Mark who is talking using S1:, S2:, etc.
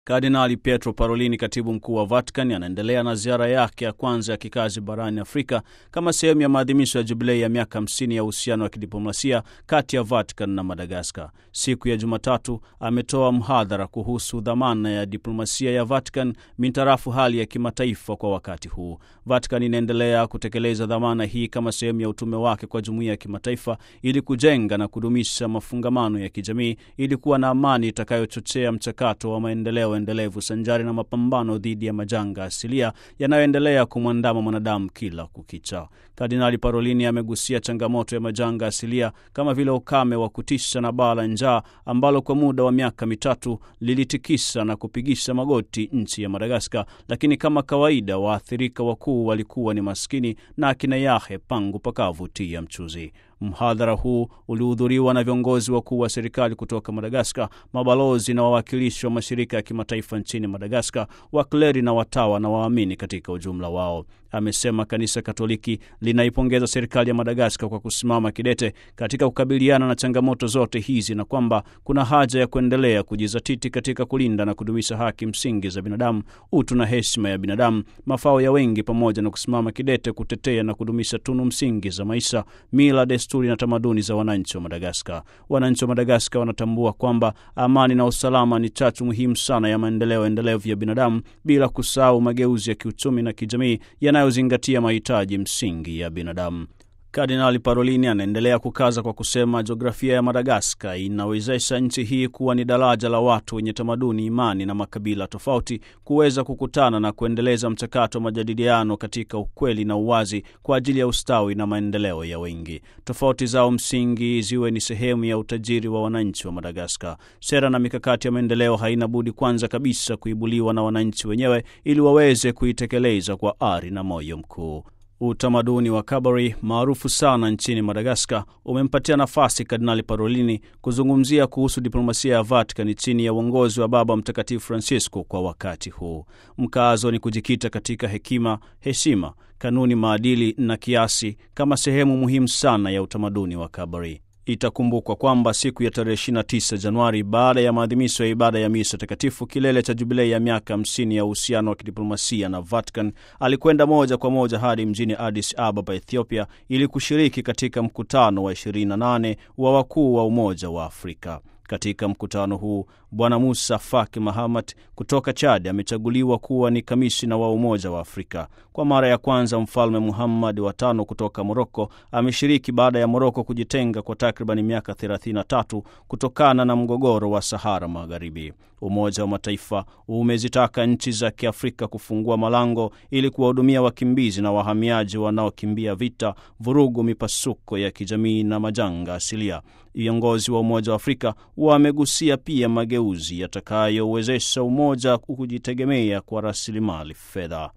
S1: Kardinali Pietro Parolini, katibu mkuu wa Vatican, anaendelea na ziara yake ya kwanza ya kikazi barani Afrika kama sehemu ya maadhimisho ya jubilei ya miaka 50 ya uhusiano wa kidiplomasia kati ya Vatican na Madagaskar. Siku ya Jumatatu ametoa mhadhara kuhusu dhamana ya diplomasia ya Vatican mintarafu hali ya kimataifa kwa wakati huu. Vatican inaendelea kutekeleza dhamana hii kama sehemu ya utume wake kwa jumuiya ya kimataifa ili kujenga na kudumisha mafungamano ya kijamii ili kuwa na amani itakayochochea mchakato wa maendeleo endelevu sanjari na mapambano dhidi ya majanga asilia yanayoendelea kumwandama mwanadamu kila kukicha. Kardinali Parolini amegusia changamoto ya majanga asilia kama vile ukame wa kutisha na baa la njaa ambalo kwa muda wa miaka mitatu lilitikisa na kupigisha magoti nchi ya Madagaskar, lakini kama kawaida waathirika wakuu walikuwa ni maskini na akina yahe pangu pakavutia mchuzi. Mhadhara huu ulihudhuriwa na viongozi wakuu wa serikali kutoka Madagaskar, mabalozi na wawakilishi wa mashirika ya kimataifa nchini Madagaskar, wakleri na watawa na waamini katika ujumla wao. Amesema kanisa Katoliki linaipongeza serikali ya Madagaskar kwa kusimama kidete katika kukabiliana na changamoto zote hizi na kwamba kuna haja ya kuendelea kujizatiti katika kulinda na kudumisha haki msingi za binadamu, utu na heshima ya binadamu, mafao ya wengi, pamoja na kusimama kidete kutetea na kudumisha tunu msingi za maisha, mila, desturi na tamaduni za wananchi wa Madagaskar. Wananchi wa Madagaskar wanatambua kwamba amani na usalama ni chachu muhimu sana ya maendeleo endelevu ya binadamu, bila kusahau mageuzi ya kiuchumi na kijamii yanayozingatia mahitaji msingi ya binadamu. Kardinali Parolini anaendelea kukaza kwa kusema jiografia ya Madagaskar inawezesha nchi hii kuwa ni daraja la watu wenye tamaduni, imani na makabila tofauti kuweza kukutana na kuendeleza mchakato wa majadiliano katika ukweli na uwazi kwa ajili ya ustawi na maendeleo ya wengi. Tofauti zao msingi ziwe ni sehemu ya utajiri wa wananchi wa Madagaskar. Sera na mikakati ya maendeleo haina budi kwanza kabisa kuibuliwa na wananchi wenyewe ili waweze kuitekeleza kwa ari na moyo mkuu. Utamaduni wa kabari maarufu sana nchini Madagaskar umempatia nafasi Kardinali Parolini kuzungumzia kuhusu diplomasia ya Vatican chini ya uongozi wa Baba Mtakatifu Francisco kwa wakati huu. Mkazo ni kujikita katika hekima, heshima, kanuni, maadili na kiasi kama sehemu muhimu sana ya utamaduni wa kabari. Itakumbukwa kwamba siku ya tarehe 29 Januari, baada ya maadhimisho ya ibada ya misa takatifu, kilele cha jubilei ya miaka 50 ya uhusiano wa kidiplomasia na Vatican, alikwenda moja kwa moja hadi mjini Addis Ababa, Ethiopia, ili kushiriki katika mkutano wa 28 wa wakuu wa Umoja wa Afrika. Katika mkutano huu Bwana Musa Faki Mahamat kutoka Chad amechaguliwa kuwa ni kamishina wa Umoja wa Afrika. Kwa mara ya kwanza, Mfalme Muhammad wa tano kutoka Moroko ameshiriki baada ya Moroko kujitenga kwa takribani miaka 33 kutokana na mgogoro wa Sahara Magharibi. Umoja wa Mataifa umezitaka nchi za Kiafrika kufungua malango ili kuwahudumia wakimbizi na wahamiaji wanaokimbia vita, vurugu, mipasuko ya kijamii na majanga asilia. Viongozi wa Umoja wa Afrika wamegusia pia mageuzi yatakayowezesha umoja kujitegemea kwa rasilimali fedha.